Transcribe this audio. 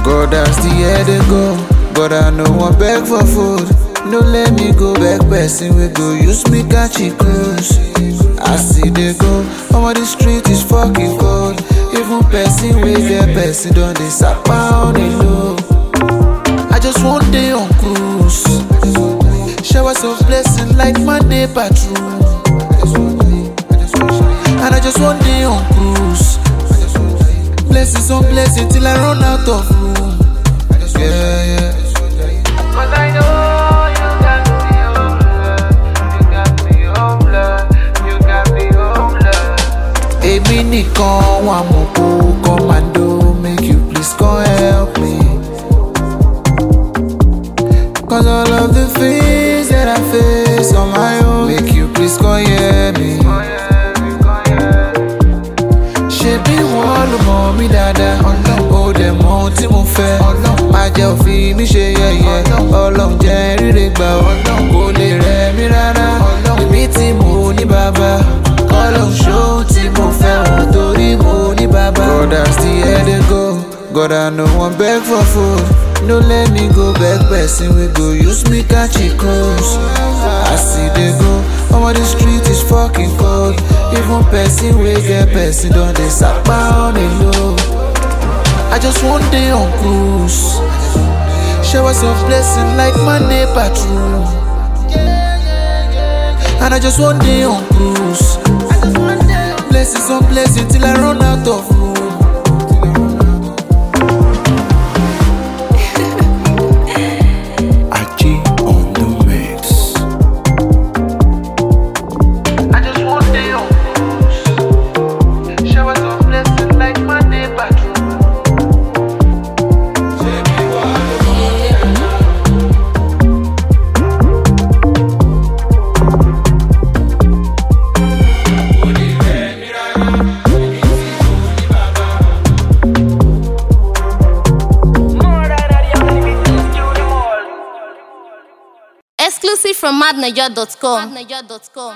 God as the year dey go, God I no wan beg for food. No let me go beg person we go use me catch a cruise. I see they go, omo the street is fucking cold. Even person we get person don dey sapa on the low. I just want day on cruise. Showers of blessing like Monday patrol. And I just want day on cruise. Blessings on blessings till I run out of room. Yeah, yeah. Cause I know you got me homeless. You got me homeless. You got me homeless. Èmi nìkan wà mọ̀ kó commando make you please come help me. Cause all of the things that I face on my own make you please come hear me. Ṣebí wọ́n ló mọ̀ mí dáadáa, ó dẹ̀ mọ ohun tí mo fẹ́. Má jẹ́ òfin mi ṣe yẹ̀yẹ́, ọlọ́run jẹ́ ríre gbà ọ́, kò lè rẹ̀ mí rárá. Èmi tí mo ní bàbá, ọlọ́run ṣóhun tí mo fẹ́ wọ́n torí mo ní bàbá. God as the year dey go, God I no wan beg for food. No let me go beg person we go use me catch a cruise. As e dey go, omo the street is fucking cold. Even person we get person don dey sapa on the low. I just want day on cruise. Showers of blessing like Monday patrol. And I just want day on cruise. Blessings on blessings till I run out of room. Achi on the mix. I just want day on cruise. Showers of blessing like Monday patrol. Exclusive from madniger.com.